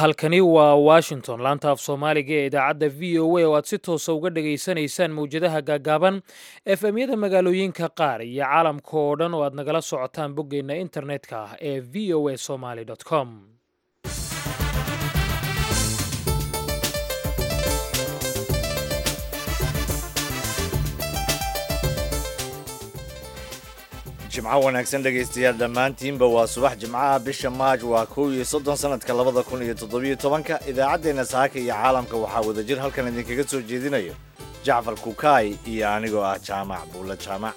halkani waa washington laanta af soomaaliga ee idaacadda v o a oo aad si toosa uga dhagaysanaysaan mawjadaha gaagaaban efemyada magaalooyinka qaar iyo caalamka oo dhan oo aad nagala socotaan boggeenna internetka ah ee v o a somaly com jimco wanaagsan dhegaystayaal dhammaantiinba waa subax jimcaha bisha maaj waa kow iyo soddon sanadka labada kun iyo toddobiyo tobanka idaacaddeenna saaka iyo caalamka waxaa wadajir halkan idinkaga soo jeedinayo jacfar kukaay iyo anigoo ah jaamac buulla jaamac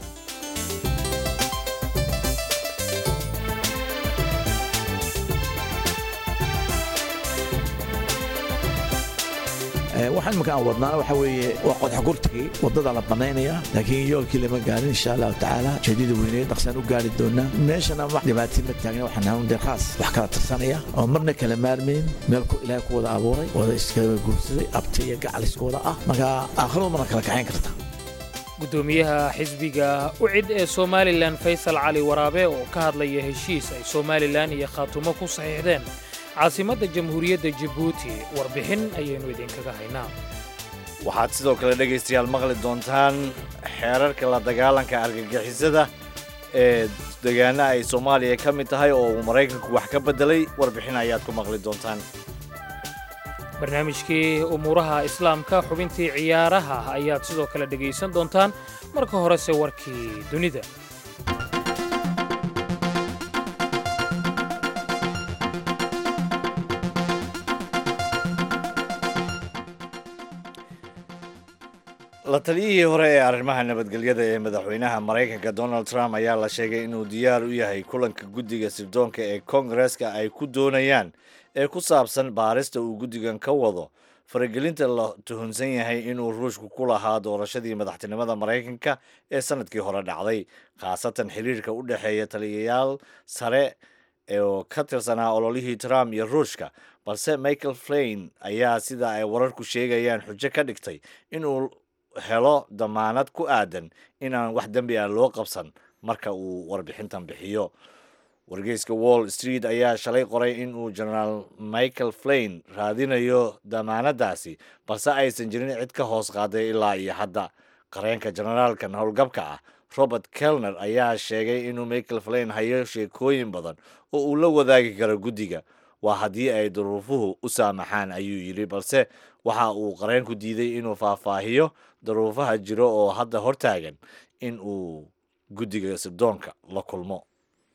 waxaan imika aan wadnaana waxa weeye waa qodxogurtigii waddada la bannaynaya laakiin yoolkii lama gaarin insha allahu tacaala jeedida weyneed dhaqsaan u gaari doonaa meeshana wax dhibaatii ma taagna waxaan nahay un dee khaas wax kala tirsanaya oo marna kala maarmayn meel ilaahay ku wada abuuray wada iskala guursaday abti iyo gacal isku wada ah marka aakhiradu mana kala kaxayn karta gudoomiyaha xisbiga ucid ee somalilan faysal cali waraabe oo ka hadlaya heshiis ay somalilan iyo khaatumo ku saxiixdeen caasimadda jamhuuriyadda jabuuti warbixin ayaynu idinkaga haynaa waxaad sidoo kale dhegaystayaal maqli doontaan xeerarka la dagaalanka argagixisada ee degaana ay soomaaliya ka mid tahay oo uu maraykanku wax ka beddelay warbixin ayaad ku maqli doontaan barnaamijkii umuuraha islaamka xubintii ciyaaraha ayaad sidoo kale dhegaysan doontaan marka horese warkii dunida la taliyihii hore ee arrimaha nabadgelyada ee madaxweynaha maraykanka donald trump ayaa la sheegay inuu diyaar u yahay kulanka guddiga sirdoonka ee kongareska ay ku doonayaan ee ku saabsan baarista uu guddigan ka wado faragelinta la tuhunsan yahay inuu ruushku ku lahaa doorashadii madaxtinimada maraykanka ee sanadkii hore dhacday khaasatan xiriirka u dhexeeya taliyayaal sare oo ka tirsanaa ololihii trump iyo ruushka balse michael flain ayaa sida ay wararku sheegayaan xujo ka dhigtay inuu helo damaanad ku aadan inaan wax dembi ah loo qabsan marka uu warbixintan bixiyo wargeyska wall street ayaa shalay qoray inuu genaraal michael flain raadinayo damaanadaasi balse aysan jirin cid ka hoos qaaday ilaa iyo hadda qareenka generaalkan howlgabka ah robert kelner ayaa sheegay inuu michael flain hayo sheekooyin badan oo uu la wadaagi karo guddiga waa haddii ay duruufuhu u saamaxaan ayuu yidhi balse waxa uu qareenku diiday inuu faahfaahiyo daruufaha jiro oo hadda hortaagan in uu guddiga sirdoonka la kulmo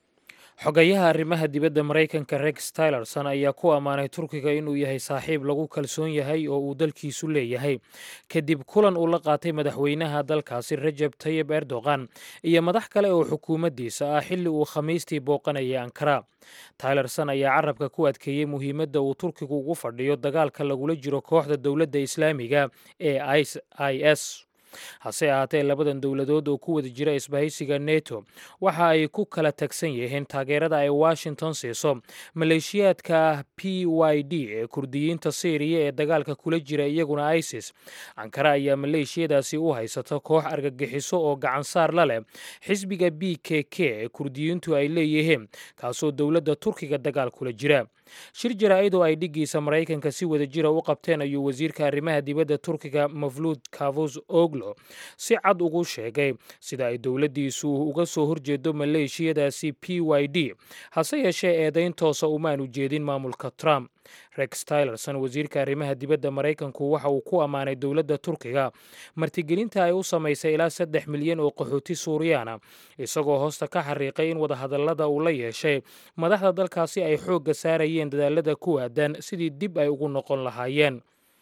xogayaha arrimaha dibadda maraykanka rex tylerson ayaa ku ammaanay turkiga inuu yahay saaxiib lagu kalsoon yahay oo uu dalkiisu leeyahay kadib kulan uu la qaatay madaxweynaha dalkaasi rajab tayib erdogan iyo madax kale oo xukuumaddiisa ah xilli uu khamiistii booqanayay ankara tylerson ayaa carabka ku adkeeyey muhiimadda uu turkigu ugu fadhiyo dagaalka lagula jiro kooxda dowladda islaamiga ee i s hase ahaatee labadan dowladood oo ku wada jira isbahaysiga neto waxa ay ku kala tagsan yihiin taageerada ay washington siiso maleeshiyaadka p y d ee kurdiyiinta syriya ee dagaalka kula jira iyaguna isis ankara ayaa maleeshiyadaasi u haysata koox argagixiso oo gacansaar la leh xisbiga b k k ee kurdiyiintu ay leeyihiin kaasoo dowladda turkiga dagaal kula jira shir jaraa'id oo ay dhiggiisa maraykanka si wada jira u qabteen ayuu wasiirka arrimaha dibadda turkiga mafluud kavus oglo si cad ugu sheegay sida ay dowladdiisu uga soo horjeedo maleeshiyadaasi p y d hase yeeshee eedayn toosa umaanu jeedin maamulka trump rex tylerson wasiirka arrimaha dibadda maraykanku waxa uu ku ammaanay dowladda turkiga martigelinta ay u samaysay ilaa saddex milyan oo qaxooti suuriyaana isagoo hoosta ka xariiqay in wadahadallada uu la yeeshay madaxda dalkaasi ay xoogga saarayeen dadaalada ku aadan sidii dib ay ugu noqon lahaayeen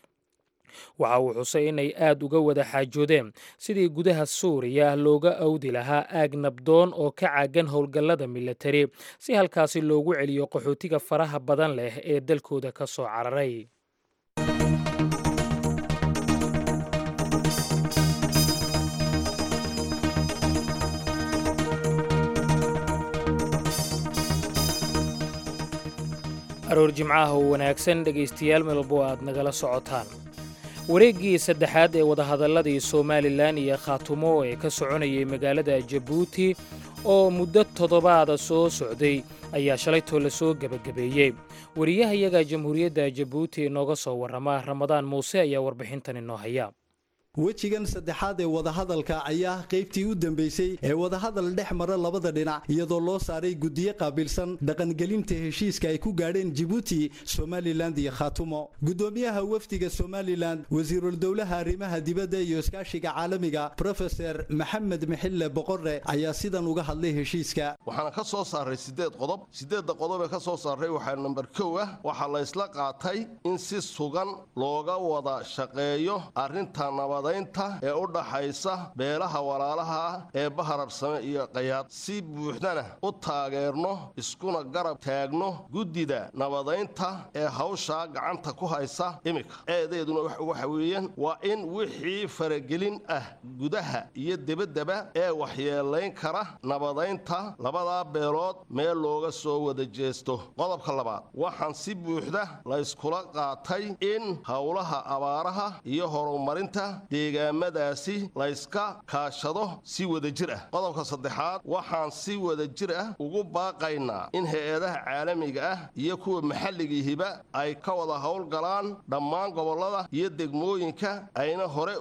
waxa uu xusay inay aad uga wada xaajoodeen sidii gudaha suuriya looga awdi lahaa aag nabdoon oo ka caagan howlgallada milatari si halkaasi loogu celiyo qaxootiga faraha badan leh ee dalkooda ka soo cararay aroor jimcaha oo wanaagsan dhegaystayaal melbo aad nagala socotaan wareeggii saddexaad ee wadahadalladii somalilan iyo khaatumo ee ka soconayay magaalada jabuuti oo muddo toddobaada soo socday ayaa shalaytoo la soo gebagabeeyey wariyahayaga jamhuuriyadda jabuuti inooga soo warrama ramadaan muuse ayaa warbixintan inoo haya wejigan saddexaad ee wadahadalka ayaa qaybtii u dambeysay ee wadahadal dhex mara labada dhinac iyadoo loo saaray guddiyo qaabilsan dhaqangelinta heshiiska ay ku gaadheen jibuuti somalilan iyo khaatumo guddoomiyaha wafdiga somalilan wasiirul dowlaha arrimaha dibadda iyo iskaashiga caalamiga profeser maxamed mixille boqore ayaa sidan uga hadlay heshiiska waxaana ka soo saaray siddeed qodob siddeedda qodob ee ka soo saaray waxaa namber kow ah waxaa la ysla qaatay in si sugan looga wada shaqeeyo arrinta nabad ee u dhaxaysa beelaha walaalaha ah ee bahararsame iyo qayaad si buuxdana u taageerno iskuna garab taagno guddida nabadaynta ee hawshaa gacanta ku haysa iminka eedeeduna waxa weeyaan waa in wixii faragelin ah gudaha iyo debaddaba ee waxyeelayn kara nabadaynta labadaa beelood meel looga soo wada jeesto qodobka labaad waxaan si buuxda layskula qaatay in howlaha abaaraha iyo horumarinta deegaamadaasi layska kaashado si wadajir ah qodobka saddexaad waxaan si wadajir ah ugu baaqaynaa in hay-adaha caalamiga ah iyo kuwa maxalligiihiba ay ka wada howlgalaan dhammaan gobollada iyo degmooyinka ayna hore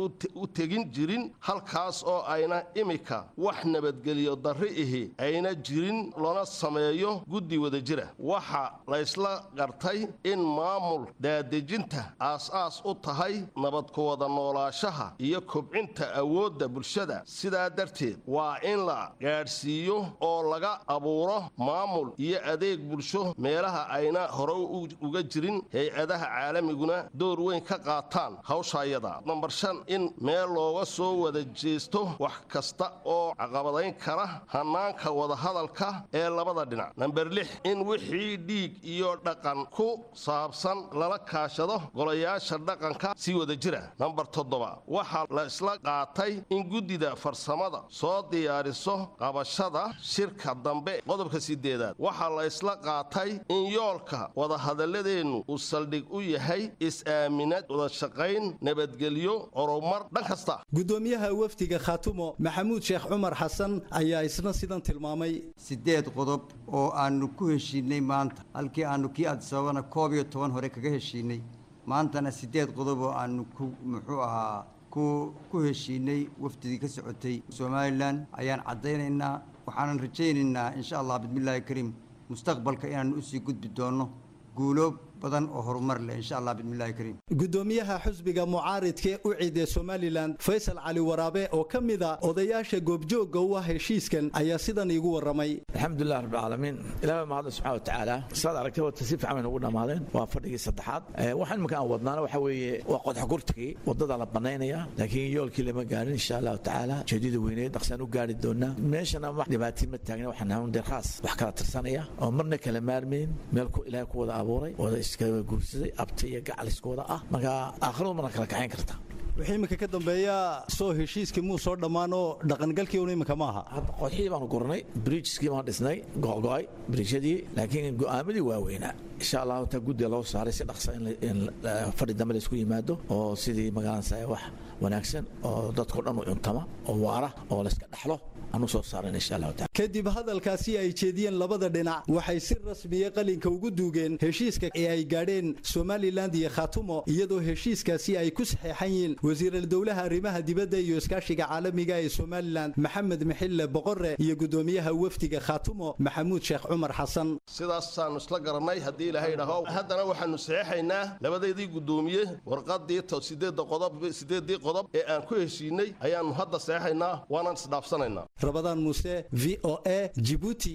u tegin jirin halkaas oo ayna imika wax nabadgeliyo darri ihi ayna jirin lona sameeyo guddi wadajira waxa laysla gartay in maamul daadejinta aas-aas u tahay nabad ku wada noolaashaha iyo kobcinta awoodda bulshada sidaa darteed waa in la gaadhsiiyo oo laga abuuro maamul iyo adeeg bulsho meelaha ayna hore uga jirin hay-adaha caalamiguna door weyn ka qaataan hawshaayada nambar shan in meel looga soo wada jeesto wax kasta oo caqabadayn kara hannaanka wadahadalka ee labada dhinac namber lix in wixii dhiig iyo dhaqan ku saabsan lala kaashado golayaasha dhaqanka si wada jira namber toddoba waxaa la isla qaatay in guddida farsamada soo diyaariso qabashada shirka dambe qodobka sideedaad waxaa la isla qaatay in yoolka wadahadaladeennu uu saldhig u yahay is-aaminad wadashaqayn nabadgelyo horumar dhan kasta guddoomiyaha wafdiga khaatumo maxamuud sheekh cumar xasan ayaa isna sidan tilmaamay siddeed qodob oo aannu ku heshiinay maanta halkii aannu kii adisababana koob iyo toban hore kaga heshiinay maantana siddeed qodob oo aannu ku muxuu ahaa ku ku heshiinay wafdidii ka socotay somalilan ayaan caddaynaynaa waxaanan rajaynaynaa insha allah bismillaahi kariim mustaqbalka inaannu usii gudbi doonno guulo badan oo horumar leh insha allah bismillahi kariim guddoomiyaha xusbiga mucaaridkee u ciiday somalilan faysal cali waraabe oo ka mid a odayaasha goobjoogga u ah heshiiskan ayaa sidan iigu warramay alxamdulilah rabbilcaalamiin ilaah mahadle subxana wa tacaala saad aragtay wata si fiican baynu ugu dhammaadeen waa fadhigii saddexaad waxaan iminka aan wadnaana waxa weeye waa qodxa gurtigii wadada la bannaynaya laakiin yoolkii lama gaarin insha allahu tacaala jeedida weyneed dhaqsaan u gaari doonaa meeshana wax dhibaatii ma taagna waxaan nahay dee khaas wax kala tirsanaya oo marna kala maarmayn meel ilaahay ku wada abuuray wada iskaga guursaday abta iyo gacaliskooda ah marka aakhiradu mana kala kaxayn karta wixii iminka ka dambeeya soo heshiiskii muu soo dhammaanoo dhaqangalkii un iminka ma aha qodxidii baanu gurnay bridgeskii baan dhisnay go'go'ay bridjadii laakiin go'aamadii waaweynaa insha allahu taa guddiga loo saaray si dhaqsa in fadhi dambe laysku yimaado oo sidii magaalansa wax wanaagsan oo dadkao dhan u cuntama oo waara oo layska dhaxlo aanu soo saaran insha allahu taala kadib hadalkaasi ay jeediyeen labada dhinac waxay si rasmiya qalinka ugu duugeen heshiiska ee ay gaadheen somalilan iyo khaatumo iyadoo heshiiskaasi ay ku saxeexan yihiin wasiiral dowlaha arrimaha dibadda iyo iskaashiga caalamiga ee somalilan maxamed mixille boqore iyo guddoomiyaha wafdiga khaatumo maxamuud sheekh cumar xasan sidaasaannu isla garannay haddii ilaahay dhaho haddana waxaannu saxeexaynaa labadeedii guddoomiye warqadii sideedda qodob sideeddii qodob ee aan ku heshiinay ayaannu hadda saxeexaynaa waanaan isdhaafsanaynaa rabadaan muuse v o a jibuuti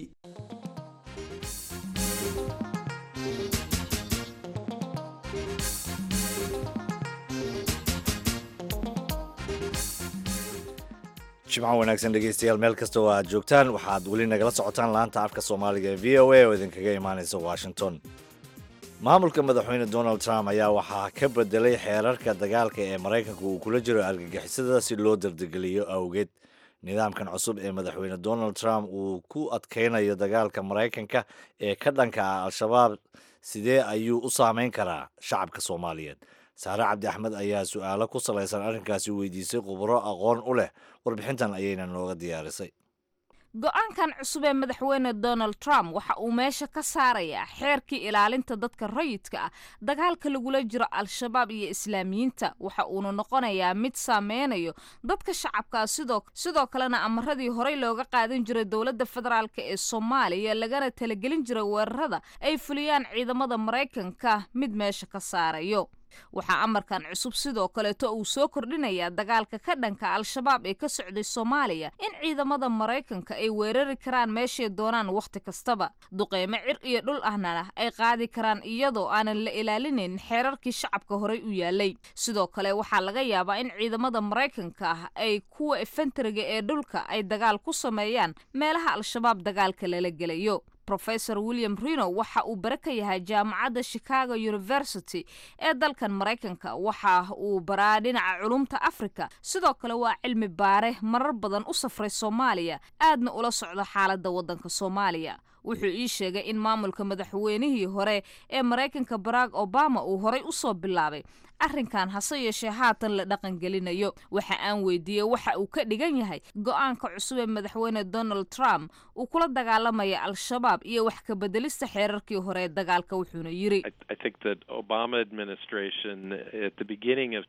jimco wanaagsan dhegeystayaal meel kasta oo aad joogtaan waxaad weli nagala socotaan laanta afka soomaaliga ee v o a oo idinkaga imaanaysa washington maamulka madaxweyne donald trump ayaa waxaa ka bedelay xeerarka dagaalka ee maraykanka uu kula jiro argagixisada si loo dardegeliyo awgeed nidaamkan cusub ee madaxweyne donald trump uu ku adkaynayo dagaalka maraykanka ee ka dhanka ah al-shabaab sidee ayuu u saameyn karaa shacabka soomaaliyeed saare cabdi axmed ayaa su-aalo ku salaysan arrinkaasi weydiisay khuburo aqoon u leh warbixintan ayayna nooga diyaarisay go-aankan cusub ee madaxweyne donald trump waxa uu meesha ka saarayaa xeerkii ilaalinta dadka rayidka ah dagaalka lagula jiro al-shabaab iyo islaamiyiinta waxa uuna noqonayaa mid saameynayo dadka shacabkaa sidoo sidoo kalena amaradii horey looga qaadan jiray dowladda federaalk ee soomaaliya lagana talagelin jiray weerarada ay fuliyaan ciidamada maraykanka mid meesha ka saarayo waxaa amarkan cusub sidoo kaleeto uu soo kordhinayaa dagaalka ka dhanka al-shabaab ee ka socday soomaaliya in ciidamada maraykanka ay weerari karaan meeshay doonaan wakhti kastaba duqeymo cir iyo dhul ahna ay qaadi karaan iyadoo aanan la ilaalinayn xeerarkii shacabka horey u yaalay sidoo kale waxaa laga yaabaa in ciidamada maraykanka ah ay kuwa efentariga ee dhulka ay dagaal ku sameeyaan meelaha al-shabaab dagaalka lala gelayo rofesor william rino waxa uu bare ka yahay jaamacadda chicago university ee dalkan maraykanka waxa uu baraa dhinaca culumta africa sidoo kale waa cilmi baare marar badan u safray soomaaliya aadna ula socda xaaladda waddanka soomaaliya wuxuu ii sheegay in maamulka madaxweynihii hore ee maraykanka barack obama uu horay usoo bilaabay arrinkan hase yeeshee haatan la dhaqangelinayo waxa aan weydiiyey waxa uu ka dhigan yahay go-aanka cusub ee madaxweyne donald trump uu kula dagaalamaya al-shabaab iyo wax ka bedelista xeerarkii hore ee dagaalka wuxuuna yiri I think that Obama administration at the beginning of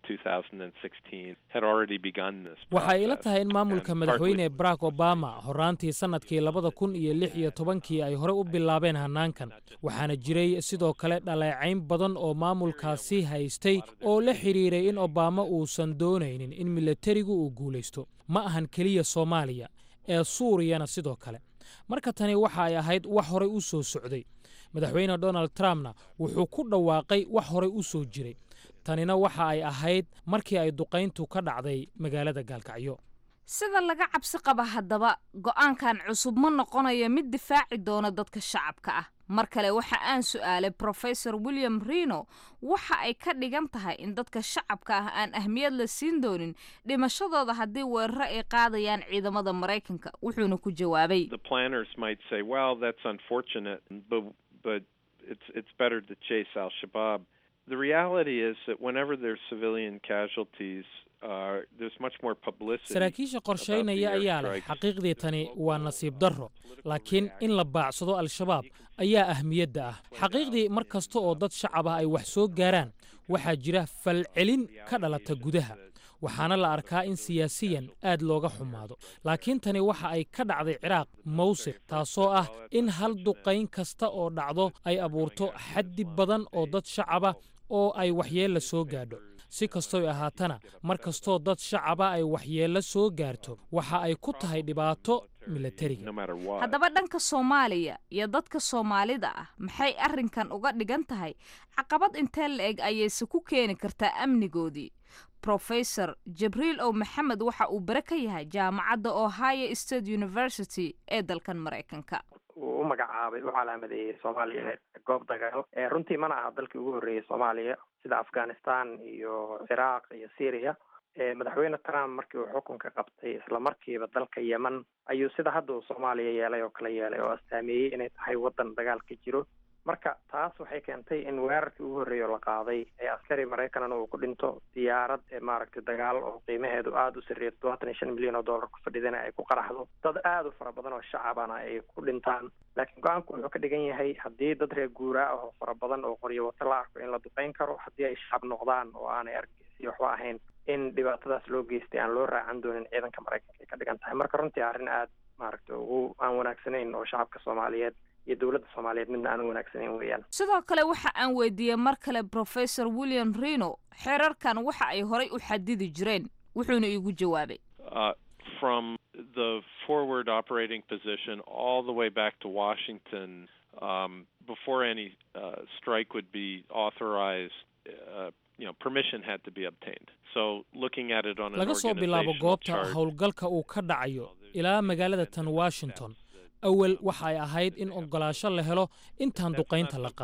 2016 had already begun this. waxay ila process, tahay in maamulka and madaxweyne partly- barack obama horaantii sannadkii labada kun iyo lix iyo tobankii ay hore u bilaabeen hannaankan waxaana jiray sidoo kale dhaleecayn badan oo maamulkaasi haystay oo la xidhiiray in obama uusan doonaynin in milatarigu uu guulaysto ma ahan keliya soomaaliya ee suuriyana sidoo kale marka tani waxa ay ahayd wax horey u soo socday madaxweyne donald trumpna wuxuu ku dhawaaqay wax horey u soo jiray tanina waxa ay ahayd markii ay duqayntu ka dhacday magaalada gaalkacyo sida laga cabsi qaba haddaba go-aankan cusub ma noqonayo mid difaaci doona dadka shacabka ah mar kale waxa aan su-aalay profesor william rino waxa ay ka dhigan tahay in dadka shacabka ah aan ahmiyad la siin doonin dhimashadooda haddii weeraro ay qaadayaan ciidamada maraykanka wuxuuna ku jawaabay the planners might say, well, that's unfortunate, but but it's it's better to chase Al Shabaab. The reality is that whenever there's civilian casualties, uh, there's much more publicity. saraakiisha qorshaynaya about the ayaa leh airstrikes. xaqiiqdii tani waa nasiib darro laakiin in la baacsado al-shabaab ayaa ahmiyadda ah xaqiiqdii mar kasta oo dad shacab ah ay wax soo gaaraan waxaa jira falcelin ka dhalata gudaha waxaana la arkaa in siyaasiyan aad looga xumaado laakiin tani waxa ay ka dhacday ciraaq mawsil taasoo ah in hal duqayn kasta oo dhacdo ay abuurto xaddi badan oo dad shacaba oo ay waxyeella soo gaadho si kastoy ahaatana mar kastoo dad shacaba ay waxyeello soo gaarto waxa ay ku tahay dhibaato milatariga no matter what. haddaba dhanka soomaaliya iyo dadka soomaalida ah maxay arrinkan uga dhigan tahay caqabad intee la eg ayayse ku keeni kartaa amnigoodii profesor jibriil ow maxamed waxa uu bare ka yahay jaamacadda ohio state university ee dalkan maraykanka uu u magacaabay u calaamadeeyey soomaaliya goob dagaal ee runtii mana aha dalkii ugu horreeyey soomaaliya sida afghanistan iyo ciraaq iyo syria ee madaxweyne trump markii uu xukunka qabtay isla markiiba dalka yemen ayuu sida hadda uu soomaaliya yeelay oo kala yeelay oo astaameeyey inay tahay waddan dagaal ka jiro marka taas waxay keentay in weerarkii ugu horreeya oo la qaaday ee askari maraykanna uu ku dhinto diyaarad ee maaragtay dagaal oo qiimaheedu aada u sarreeya todobaatan iyo shan milyan oo dollar ku fadhidana ay ku qaraxdo dad aada u fara badan oo shacabana ay ku dhintaan laakiin go-aanku wuxuu ka dhigan yahay haddii dad reer guuraa ah oo fara badan oo qoryo wato la arko in la duqeyn karo haddii ay shacab noqdaan oo aanay argeysi waxba ahayn in dhibaatadaas loo geystay aan loo raacan doonin ciidanka maraykanka ay ka dhigan tahay marka runtii arrin aada maaragtay ugu aan wanaagsanayn oo shacabka soomaaliyeed iyo dowladda soomaaliyeed midna aan wanaagsanayn weeyaan sidoo kale waxa aan weydiiyey mar kale profesor william rino xeerarkan waxa ay horay u xadidi jireen wuxuuna iigu jawaabay uh, from the forward operating position all the way back to Washington um, before any uh, strike would be authorized. Uh, you know, permission had to be obtained. So, looking at it on an laga soo bilaabo organizational goobta chart, howlgalka uu ka dhacayo ilaa magaalada tan washington awal waxa ay ahayd in ogolaasho la helo intaan duqaynta la qaadin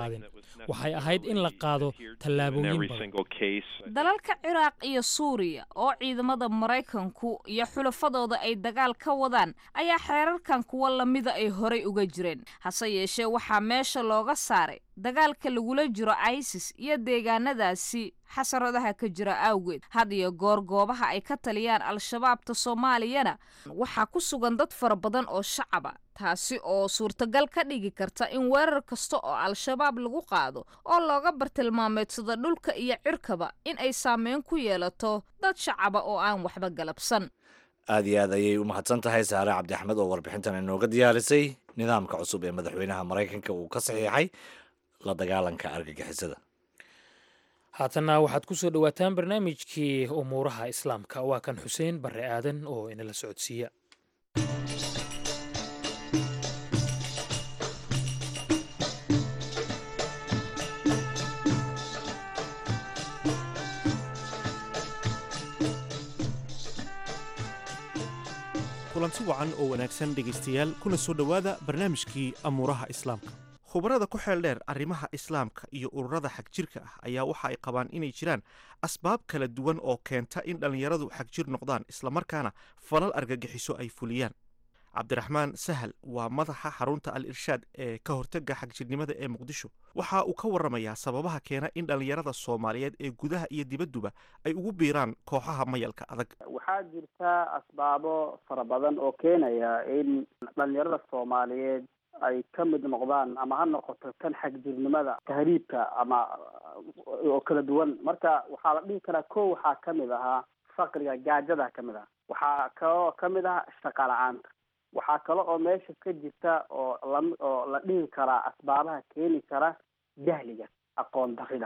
waxay ahayd in la qaado tallaabooyin every badan single case. dalalka ciraaq iyo suuriya oo ciidamada maraykanku iyo xulafadooda ay dagaal ka wadaan ayaa xeerarkan kuwa lamida ay horay uga jireen hase yeeshee waxaa meesha looga saaray dagaalka lagula jiro isis iyo deegaanadaasi xasaradaha ka jira awgeed had iyo goor goobaha ay ka taliyaan al-shabaabta soomaaliyana waxaa ku sugan dad fara badan oo shacaba taasi oo suurtagal ka dhigi karta in weerar kasta oo al-shabaab lagu qaado oo looga bartilmaameedsado dhulka iyo cirkaba in ay saameyn ku yeelato dad shacaba oo aan waxba galabsan aad iyo aad ayay u mahadsan tahay saare cabdi axmed oo warbixintan inooga diyaarisay nidaamka cusub ee madaxweynaha maraykanka uu ka saxiixay la dagaalanka argagixisada haatanna waxaad ku soo dhowaataan barnaamijkii umuuraha islaamka waa kan xuseen barre aadan oo inala socodsiiya kulanti wacan oo wanaagsan dhegaystayaal kuna soo dhowaada barnaamijkii amuuraha islaamka khubarada ku xeel dheer arrimaha islaamka iyo ururada xagjirka ah ayaa waxa ay qabaan inay jiraan asbaab kala duwan oo keenta in dhallinyaradu xagjir noqdaan islamarkaana falal argagixiso ay fuliyaan cabdiraxmaan sahal waa madaxa xarunta al irshaad ee ka hortega xagjirnimada ee muqdisho waxa uu ka waramayaa sababaha keena in dhallinyarada soomaaliyeed ee gudaha iyo dibadduba ay ugu biiraan kooxaha mayalka adag waxaa jirta asbaabo fara badan oo keenaya in dhalinyarada soomaaliyeed ay ka mid noqdaan ama ha noqoto kan xagjirnimada tahriibka ama oo kala duwan marka waxaa la dhihi karaa ko waxaa kamid ahaa faqriga gaajada kamid ah waxaa kaloo kamid ah shaqa la-aanta waxaa kale oo meesha ka jirta oo la oo la dhihi karaa asbaabaha keeni kara jahliga aqoon darida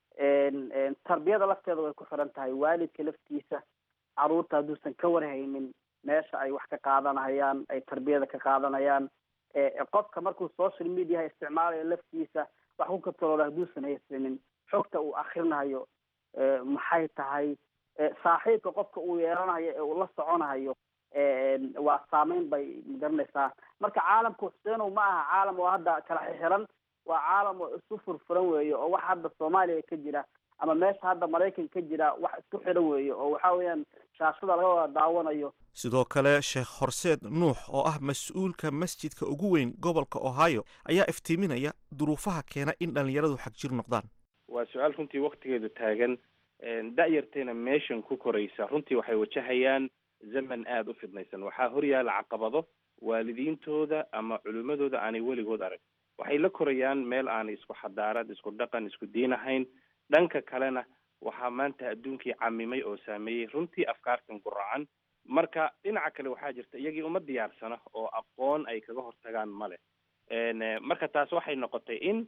tarbiyada lafteeda way ku xiran tahay waalidka laftiisa caruurta hadduusan ka warhaynin meesha ay wax ka qaadanayaan ay tarbiyada ka qaadanayaan qofka markuu social mediaha isticmaalayo laftiisa wax ku kataloolo hadduusan haysanin xogta uu akrinayo maxay tahay saaxiibka qofka uu yeelanayo ee uu la soconayo waa saameyn bay magaranaysaa marka caalamka xuseenow ma aha caalam oo hadda kala xixiran waa caalam oo isu furfuran weeye oo wax hadda soomaaliya ka jira ama meesha hadda maraykan ka jira wax isku xiran weeye oo waxa weeyaan shaashada laga wada daawanayo sidoo kale sheekh horseed nuux oo ah mas-uulka masjidka ugu weyn gobolka ohio ayaa iftiiminaya duruufaha keena in dhallinyaradu xagjir noqdaan waa su-aal runtii waktigeedu taagan da-yarteena meeshan ku koraysa runtii waxay wajahayaan zaman aada u fidnaysan waxaa horyaala caqabado waalidiintooda ama culimmadooda aanay weligood arag waxay la korayaan meel aanay isku xadaarad isku dhaqan isku diin ahayn dhanka kalena waxaa maanta adduunkii camimay oo saameeyey runtii afkaartan guracan marka dhinaca kale waxaa jirta iyagii uma diyaarsana oo aqoon ay kaga hortagaan male marka taas waxay noqotay in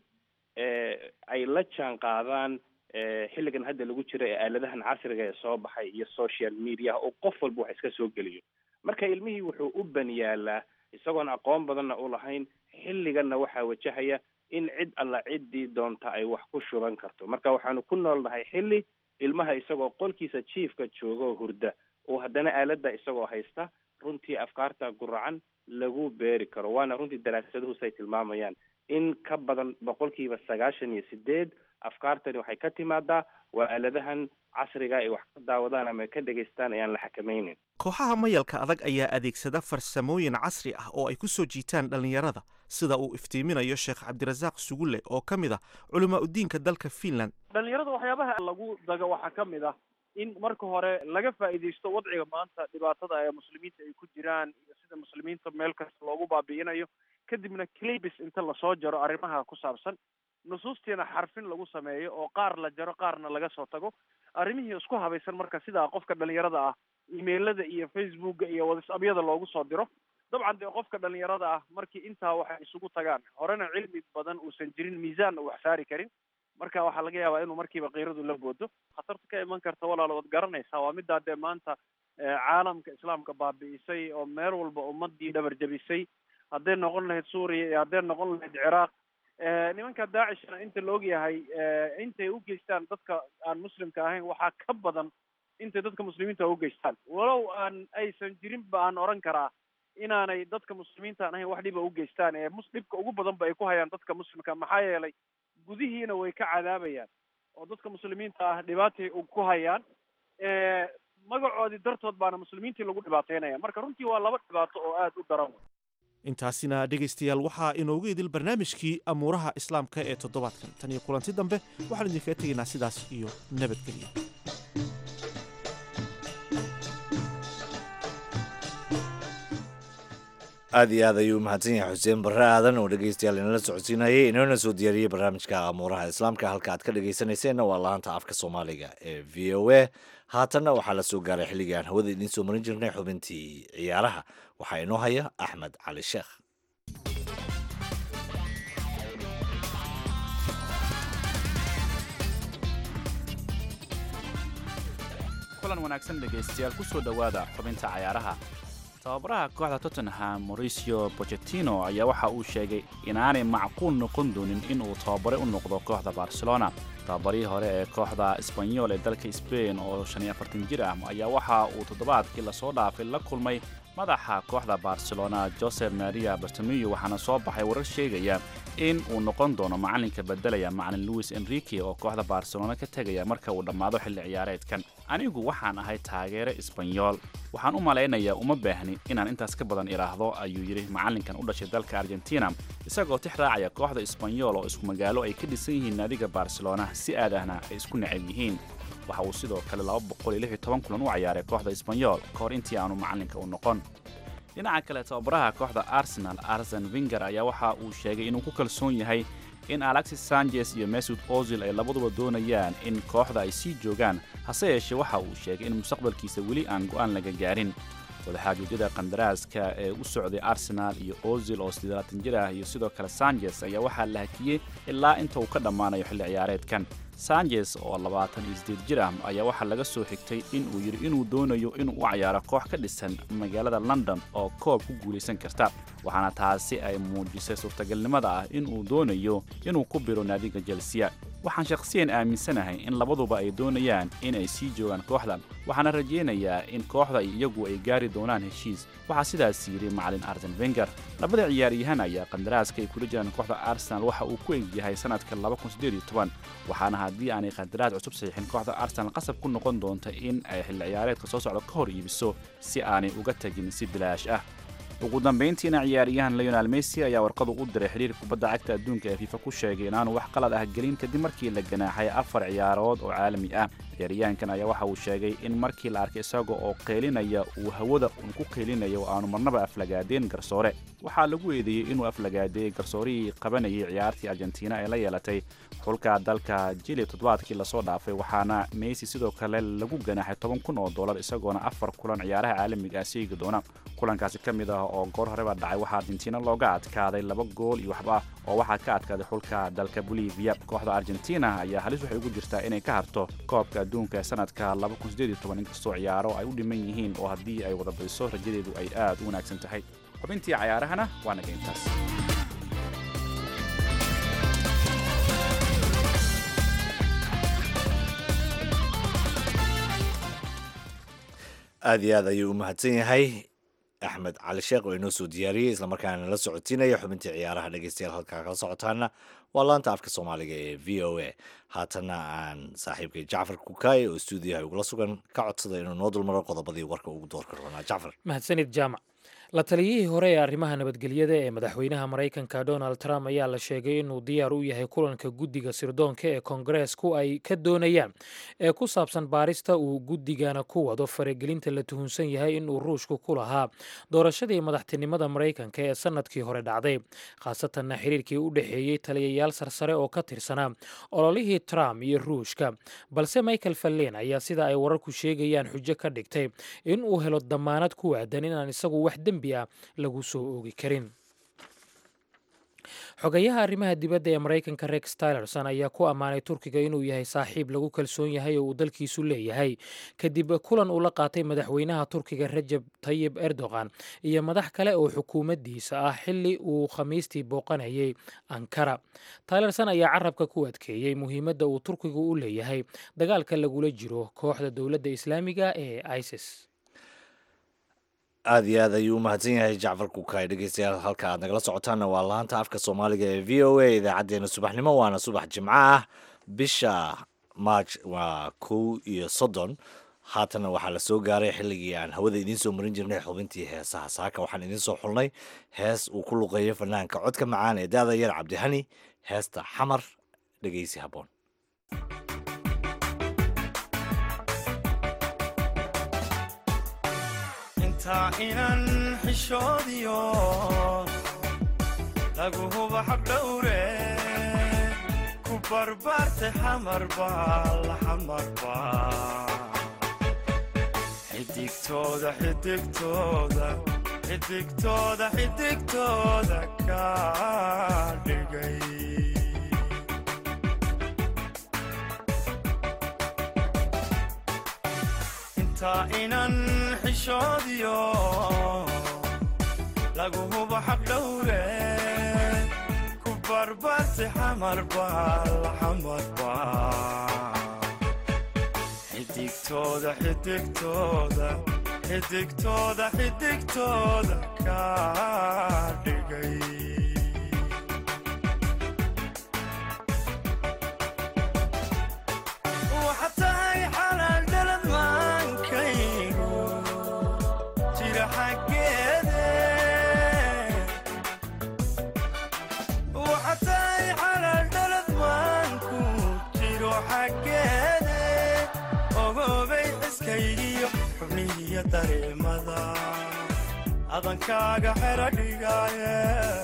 ay la jaan qaadaan xilligan hadda lagu jiro ee aaladahan casriga ee soo baxay iyo social media oo qof walba wax iska soo geliyo marka ilmihii wuxuu u baniyaalaa isagoon aqoon badanna u lahayn xilliganna waxaa wajahaya in cid alla ciddii doonta ay wax ku shuban karto marka waxaanu ku noolnahay xilli ilmaha isagoo qolkiisa jiifka jooga oo hurda oo haddana aaladda isagoo haysta runtii afkaarta guracan lagu beeri karo waana runtii daraasaduhu say tilmaamayaan in ka badan boqolkiiba sagaashan iyo sideed afkaartani waxay ka timaadaa waa aaladahan casriga ay wax ka daawadaan ama ka dhegaystaan ayaan la xakamaynin kooxaha mayalka adag ayaa adeegsada farsamooyin casri ah oo ay ku soo jiitaan dhallinyarada sida uu iftiiminayo sheekh cabdirasaaq sugulle oo ka mid ah culamaa udiinka dalka finland dhalinyarada waxyaabaha lagu dago waxaa ka mid ah in marka hore laga faa'iidaysto wadciga maanta dhibaatada ee muslimiinta ay ku jiraan iyo sida muslimiinta meel kasta loogu baabi'inayo kadibna clibis inta lasoo jaro arrimaha ku saabsan nusuustiina xarfin lagu sameeyo oo qaar la jaro qaarna laga soo tago arrimihii isku habaysan marka sidaa qofka dhalinyarada ah emailada iyo facebooka iyo whatsappyada loogu soo diro dabcan dee qofka dhalinyarada ah markii intaa waxay isugu tagaan horena cilmi badan uusan jirin miisaanna wax saari karin marka waxaa laga yaabaa inuu markiiba kiiradu la boodo khatarta ka iman karta walaalo waad garanaysaa waa middaa dee maanta caalamka islaamka baabi'isay oo meel walba ummadii dhabar jabisay hadday noqon lahayd suuriya iyo hadday noqon lahayd ciraaq nimanka daacishna inta la ogyahay intay u geystaan dadka aan muslimka ahayn waxaa ka badan intay dadka muslimiinta u geystaan walow aan aysan jirinba aan oran karaa inaanay dadka muslimiinta aan ahayn wax dhiba u geystaan ee mus dhibka ugu badan ba ay ku hayaan dadka muslimka maxaa yeelay gudihiina way ka cadaabayaan oo dadka muslimiinta ah dhibaatay ku hayaan magacoodii dartood baana muslimiintii lagu dhibaateynaya marka runtii waa laba dhibaato oo aada u daran intaasina dhegaystayaal waxaa inoogu idil barnaamijkii amuuraha islaamka ee toddobaadkan tan iyo kulanti dambe waxaan idinkaga tegaynaa sidaas iyo nabadgelyo aad iyo aad ayuu umahadsan yahay xuseen barre aadan oo dhegeystayaal inala socodsiinayay inoona soo diyaariyey barnaamijka amuuraha islaamka halka aad ka dhegeysanayseena waa laanta afka soomaaliga ee v o a haatanna waxaa la soo gaaray xilligii aan hawada idiin soo marin jirnay xubintii ciyaaraha waxaa inoo haya axmed cali sheekh kulan wanaagsan dhegaystayaal ku soo dhowaada xubinta cayaaraha tababaraha kooxda tottenham mauricio bochetino ayaa waxa uu sheegay inaanay macquul noqon doonin inuu tababare u noqdo kooxda barcelona tababarihii hore ee kooxda sbanyol ee dalka sbain oo shan iyo afartan jir ah ayaa waxa uu toddobaadkii lasoo dhaafay la kulmay madaxa kooxda barcelona josef maria bartamiyo waxaana soo baxay warar sheegaya in uu noqon doono macalinka bedelaya macalin louis enrique oo kooxda barcelona ka tegaya marka uu dhammaado xilli ciyaareedkan anigu waxaan ahay taageere isbanyool waxaan u malaynayaa uma baahni inaan intaas ka badan idhaahdo ayuu yidhi macalinkan u dhashay dalka argentina isagoo tix raacaya kooxda isbanyool oo isku magaalo ay ka dhisan yihiin naadiga barcelona si aad ahna ay isku necab yihiin waxa uu sidoo kale kulan u ciyaaray kooxda isbanyool ka hor intii aanu macalinka u noqon dhinaca kale tababaraha kooxda arsenal arsen winger ayaa waxa uu sheegay inuu ku kalsoon yahay in alexis sanchez iyo mesud ozil ay labaduba doonayaan in kooxda ay sii joogaan hase yeeshee waxa uu sheegay in mustaqbalkiisa weli aan go'aan laga gaarin wadaxaajoojyada kandaraaska ee u socday arsenal iyo ozil oo siddeelaatan jir ah iyo sidoo kale sanchez ayaa waxaa la hakiyey ilaa inta uu ka dhammaanayo xilli ciyaareedkan sanchez oo labaatan iyo siddeed jir ah ayaa waxaa laga soo xigtay in uu yidhi inuu doonayo inuu u cayaaro koox ka dhisan magaalada london oo koob ku guulaysan karta waxaana taasi ay muujisay suurtagalnimada ah inuu doonayo inuu ku biro naadiga jelsiya waxaan shakhsiyan aaminsanahay in labaduba ay doonayaan in ay sii joogaan kooxdan waxaana rajaynayaa in kooxda iyagu ay gaari doonaan heshiis waxaa sidaas yidhi macalin arsen wenger labada ciyaaryahan ayaa qandaraaska ay kula jiraan kooxda arsenal waxa uu ku egyahay sanadka waxaana haddii aanay qandaraas cusub saxiixin kooxda arsenal qasab ku noqon doonta in ay xilli ciyaareedka soo socda ka hor iibiso si aanay uga tegin si bilaash ah ugu dambayntiina ciyaaryahan leonal messi ayaa warqadu u diray xiriirka kubadda cagta adduunka ee fifa ku sheegay inaanu wax qalad ah gelin kadib markii la ganaaxay afar ciyaarood oo caalami ah ciyaaryahankan ayaa waxa uu sheegay in markii la arkay isaga oo qeylinaya uu hawada uun ku qeylinayo oo aanu marnaba aflagaadeen garsoore waxaa lagu eedeeyey inuu aflagaadeeyey garsoorihii qabanayay ciyaartii argentina ee la yeelatay xulka dalka jili toddobaadkii lasoo dhaafay waxaana messi sidoo kale lagu ganaaxay toban kun oo dollar isagoona afar kulan ciyaaraha caalamiga ah seegi doona kulankaasi ka mid ah oo goor horeba dhacay waxaa argentina looga adkaaday laba gool iyo waxba oo waxaa ka adkaaday xulka dalka bolivia kooxda argentina ayaa halis waxay ugu jirtaa inay ka harto koobka adduunka ee sanadka inkastoo ciyaaro ay u dhiman yihiin oo haddii ay wada badiso rajadeedu ay aad u wanaagsan tahay xubintii cayaarahana waa naga intaas aad iyo aad ayuu u mahadsan yahay axmed cali sheekh oo inoo soo diyaariyey islamarkaana la socodsiinaya xubintii ciyaaraha dhegeystayaal halkaa kala socotaana waa laanta afka soomaaliga ee v o a haatanna aan saaxiibkay jacfar kukaay oo stuudiyaha ugula sugan ka codsada inuu noo dulmaro qodobadii warka ugu doorka roonaa jacfar mahadsanid jaamac la taliyihii hore ee arrimaha nabadgelyada ee madaxweynaha maraykanka donald trump ayaa la sheegay inuu diyaar u yahay kulanka guddiga sirdoonka ee kongareesku ay ka doonayaan ee ku saabsan baarista uu guddigana ku wado faragelinta la tuhunsan yahay inuu ruushku ku lahaa doorashadii madaxtinimada maraykanka ee sannadkii hore dhacday khaasatanna xiriirkii u dhexeeyey taliyayaal sarsare oo ka tirsanaa ololihii trump iyo ruushka balse michael fallen ayaa sida ay wararku sheegayaan xujo ka dhigtay in uu helo damaanad ku waadan inaan isagu wax dembi ah lagu soo oogi karin xogayaha arrimaha dibadda ee maraykanka rex tylerson ayaa ku ammaanay turkiga inuu yahay saaxiib lagu kalsoon yahay oo uu dalkiisu leeyahay kadib kulan uu la qaatay madaxweynaha turkiga rajab tayib erdogan iyo madax kale oo xukuumaddiisa ah xilli uu khamiistii booqanayay ankara tylerson ayaa carabka ku adkeeyey muhiimadda uu turkigu u leeyahay dagaalka lagula jiro kooxda dowladda islaamiga ee isis aada iyo aad ayuu u mahadsan yahay jacfar kukaay dhegeystayaal halka aad nagala socotaanna waa laanta afka soomaaliga ee v o a idaacaddeenna subaxnimo waana subax jimco ah bisha maaj waa kow iyo soddon haatanna waxaa la soo gaaray xilligii aan hawada idiin soo marin jirnay xubintii heesaha saaka waxaan idiin soo xulnay hees uu ku luqeeyo fanaanka codka macaan ee daada yar cabdihani heesta xamar dhegeysi habboon intaa inan xishoodiyo lagu huba xabdhowre ku barbaartay xamarba la xamarba xidigtooda xidigtooda xidigtooda xidigtooda ka dhigay intaa inan xishoodiyo lagu hubo xabdhowre ku barbaartay xamarba la xamarba xidigtooda xidigtooda xidigtooda xidigtooda ka dhigay waxa tahay xalaal dhalad maankaygu jira xaggeede waxa tahay xalaal dhalad maanku jiro xaggeede ogoobay xiskaygiyo xubnihiyo dareemada adankaaga xero dhigaaye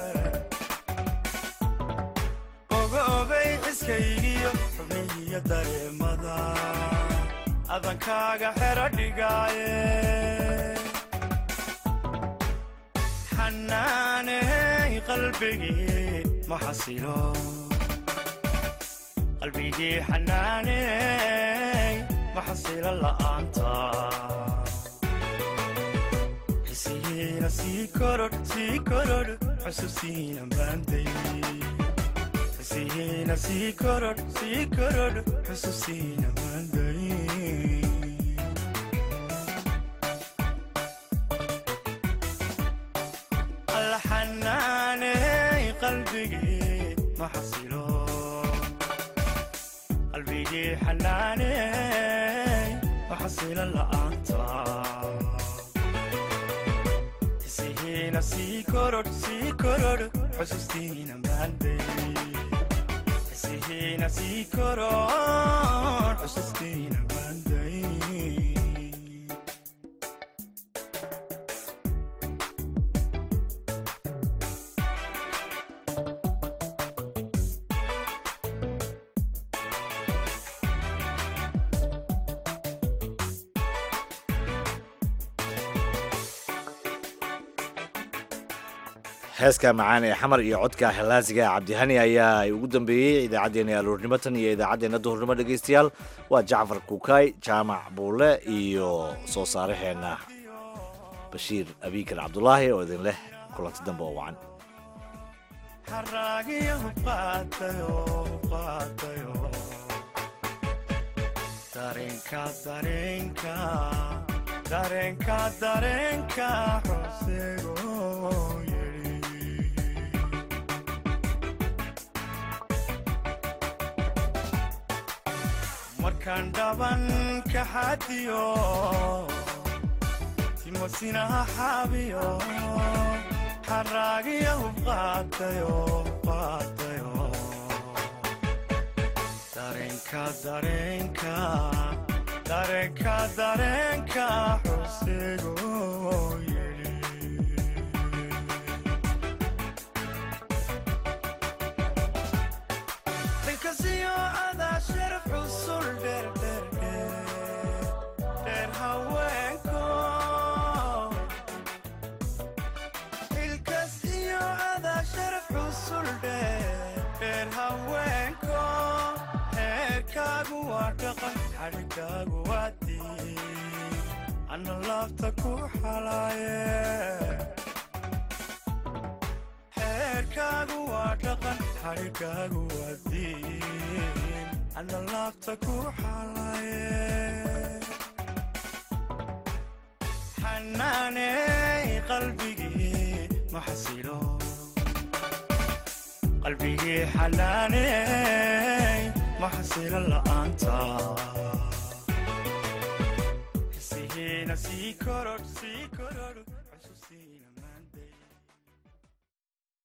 ogoobay xiskaygiyo xubnihiyo dareemada adankaaga xero dhigaaye xanaaney qalbigii ma xasilo qalbigii xanaaney ma xasilo la'aanta xisihiina sii korodh sii korodh xusuusiina maanday xisihiina sii korodh sii korodh xusuusiina maanday alla xanaaney qalbigii ma xasilo qalbigii xanaaney ma xasilo la'aanta xisihiina sii korodh sii korodh xusuustiina maanday xisihiina sii korodh xusuustiina maanday heeska macaan ee xamar iyo codka halaasiga cabdihani ayaa ay ugu dambeeyey idaacaddeenna aluurnimo tan iyo idaacaddeenna duhurnimo dhegaystayaal waa jacfar kuukay jaamac buule iyo soo saaraheenna bashiir abiikar cabdulaahi oo idin leh kulanti dambe oo wacan xaraagiyo qaadayo qaadayo dareenka dareenka dareenka dareenka xusego markaan dhaban ka xadiyo timosinaha xaabiyo xaraagiyo qaadayo qaadayo dareenka dareenka dareenka dareenka xusego dhinkasiyo adaa sharaf cusul dheer dheer dheer dheer haweenko ilkas iyo adaa sharaf cusul dheer dheer haweenko heerkaagu waa dhaqan xadhigaagu waa diin ana laabta ku xalaaye xeerkaagu waa dhaqan xadhigaagu waa diin ana laabta ku xalaaye xanaaney qalbigii ma xasilo qalbigii xanaaney ma xasilo la'aanta xisihiina sii korodh sii korodh